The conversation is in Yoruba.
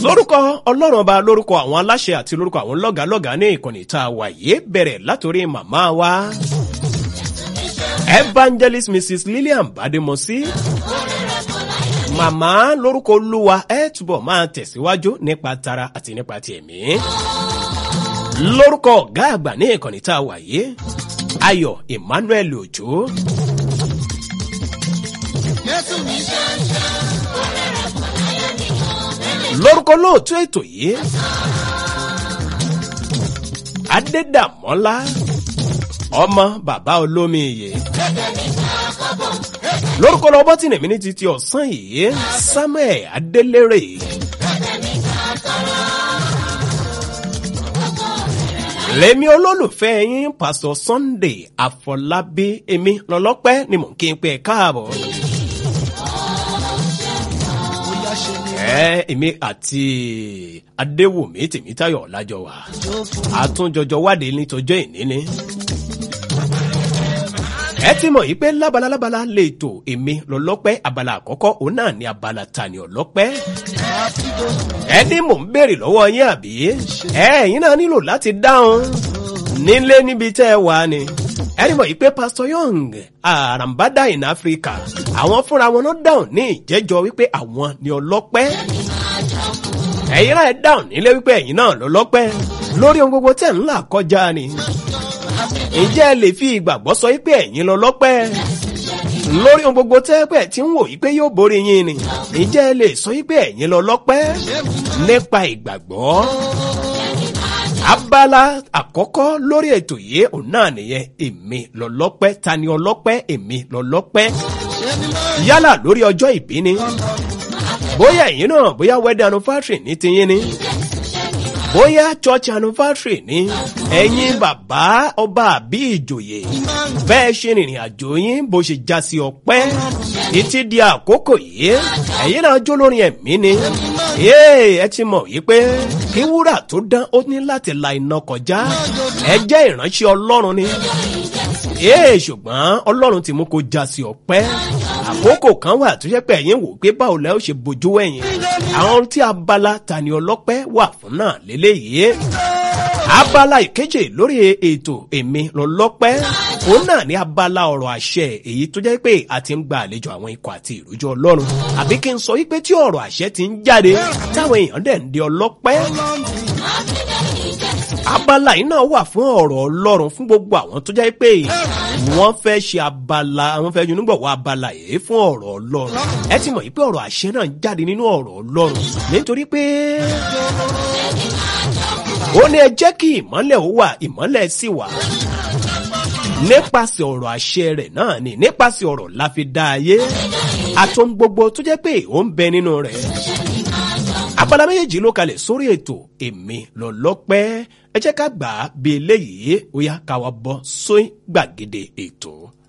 lórúkọ ọlọ́run ọba lórúkọ àwọn aláṣẹ àti lórúkọ àwọn lọ́gàálọ́gàá ní ìkànnì tá a wà yìí bẹ̀rẹ̀ látòrí màmá wa evangelist mrs lillian bademosi màmá lórúkọ olúwa ẹ túbọ̀ máa tẹ̀síwájú nípa tara àti nípa ti ẹ̀mí lórúkọ ọ̀gá àgbà ní ìkànnì tá a wà yìí ayọ̀ emmanuel òjò lórúkọ lóòtú ètò yìí adédàmọ́lá ọmọ bàbá olómi iye lórúkọ lọ bọ́tìnì mi ní títí ọ̀sán yìí samuel adélèrè lèmi olólùfẹ́ yín pásítọ̀ sunday àfọlábí èmi lọ́lọ́pẹ́ ni mò ń kí n pé káàbọ̀. ẹ èmi àti adéwùmí tèmítayọ lájọ wà àtúnjọjọ wádìí nítọjọ ìní ni. ẹ ti mọ̀ yìí pé lábala lábala lè tò èmi lọ́lọ́pẹ́ abala àkọ́kọ́ òun náà ni abala tani ọlọ́pẹ́. ẹni mò ń béèrè lọ́wọ́ yín àbí ẹ ẹ̀yin náà nílò láti dáhùn nílé níbi tẹ́ ẹ wà ni ẹni mọ̀ yìí pé pastor young àràǹbádà in africa àwọn fúnra wọn náà dáhùn ní ìjẹ́jọ́ wípé àwọn ni ọlọ́pẹ́ ẹ̀yin náà dáhùn nílé wípé ẹ̀yin náà lọ́lọ́pẹ́ lórí ohun gbogbo tẹ̀ ń là kọjá ni ǹjẹ́ ẹ lè fi ìgbàgbọ́ sọ wípé ẹ̀yin lọ́lọ́pẹ́ lórí ohun gbogbo tẹ́pẹ̀ tí ń wò wípé yóò borí yín ni ǹjẹ́ ẹ lè sọ wípé ẹ̀yin lọ́lọ́pẹ́ nípa ìgbàgbọ́ abala àkọ́kọ́ lórí ètò yìí òun náà nìyẹn èmi lọ́lọ́pẹ́ ta ni ọlọ́pẹ́ èmi lọ́lọ́pẹ́ yálà lórí ọjọ́ ìbí ni bóyá ẹ̀yin náà bóyá wedding anniversary ní tiyín ni bóyá church anniversary ni ẹ̀yin bàbá ọba àbí ìjòyè bẹ́ẹ̀ ṣe rìnrìn àjò yín bó ṣe já sí ọpẹ́ títí di àkókò yìí ẹ̀yin náà jó lórí ẹ̀mí ni ẹ ti mọ̀ yìí pé kí wúrà tó dán ó ní láti la iná kọjá ẹ jẹ́ ìránṣẹ́ ọlọ́run ni ee ṣùgbọ́n ọlọ́run ti mú kó já sí ọpẹ́ àkókò kan wà tó yẹ pé ẹ̀yin wò pé báwo lẹ́ ó ṣe bójú ẹ̀yìn àwọn tí abala tani ọlọ́pẹ́ wà fún náà lélẹ́yìí abala ìkeje lórí ètò èmi lọ́lọ́pẹ́ òun náà ní abala ọ̀rọ̀ àṣẹ èyí tó jẹ́ pé a ti ń gba àlejò àwọn ikọ̀ àti ìrújọ ọlọ́run àbí kí n sọ wípé tí ọ̀rọ̀ àṣẹ ti ń jáde táwọn èèyàn dẹ̀ ń di ọlọ́pẹ́ abala yìí náà wà fún ọ̀rọ̀ ọlọ́run fún gbogbo àwọn tó jẹ́ pé wọ́n fẹ́ ṣe abala wọ́n fẹ́ yunúgbọ̀wọ́ abala yìí fún ọ̀rọ̀ ọlọ́run ẹ ti mọ̀ yìí pé ọ̀rọ̀ àṣẹ náà ń jáde nínú ọ̀rọ̀ ọlọ́run nítorí pé ó ní ẹ jẹ́ kí ìmọ́lẹ̀ ó wà ìmọ́lẹ̀ sì wà nípasẹ̀ ọ̀rọ̀ àṣẹ rẹ̀ náà ni nípasẹ̀ ọ̀rọ̀ la fi dá ayé àtọ́n gbogbo tó jẹ́ pé ó ń bẹ nínú rẹ̀ abala méjèèjì ló kalẹ̀ sórí ètò èmi lọ́lọ́pẹ́ ẹ jẹ́ ká gbà á bí eléyìí ó yá ká wá bọ́ sóyún gbàgede ètò.